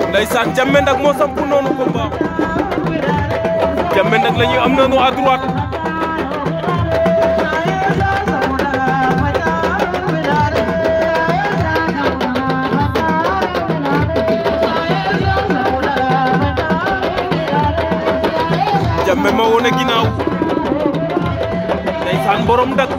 ndeysaan Jammeh Ndak moo sampu noonu combat Jammeh Ndak la ñuy am noonu à droite Jammeh ma wone ginnaaw ndeysaan borom Ndak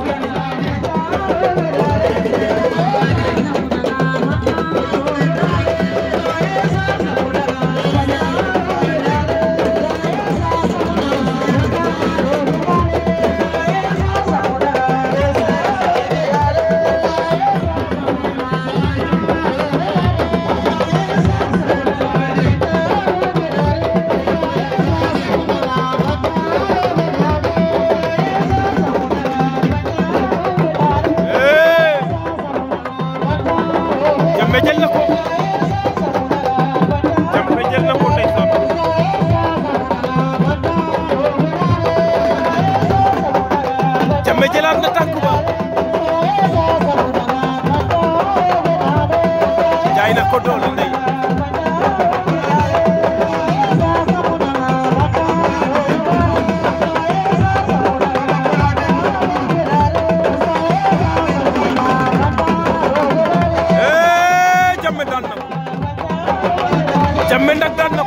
Jammeh jël na ko Jammeh jël na ko ndeysaan Jammeh jëlaat na tànk ba jaay na ko doole ndey Jammeh daan na ko Jammeh Ndak daan na